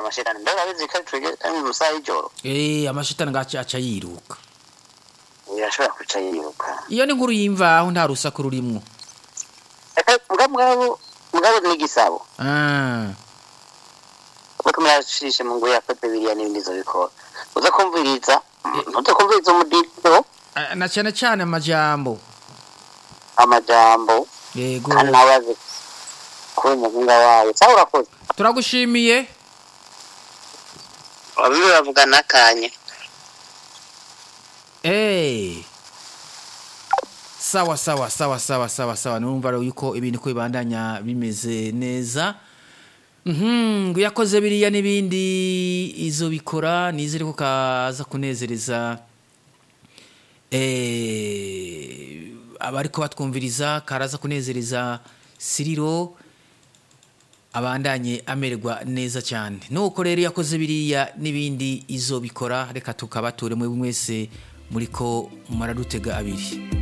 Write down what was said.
amashitani mbega abizi ko twege ari mu masaha y'ijoro eh amashitani ngaca aca yiruka birashobora kuca yiruka iyo ni nkuru y'imvaho nta rusaku rurimwo Eka, mugabo mugabo mugabo n'igisabo ah kuko murashishe mu ngo yakoze biriya n'ibindi zobikora uza kumviriza ntuze kumviriza umudito ah, na cyane cyane amajambo amajambo yego kandi nawe azi kuba umuhinga wawe cyangwa urakoze turagushimiye bamwe bavuga n'akanya Eh. Sawa sawa sawa sawa sawa sawa numva rero yuko ibintu ko bibandanya bimeze neza. Mhm, ngo yakoze biriya n'ibindi izo bikora nizere ko kaza kunezereza eh abariko batwumviriza karaza kunezereza Siriro abandanye amererwa neza cyane nuko rero yakoze biriya n'ibindi izo bikora reka tukabature mwe mwese muriko muradutega abiri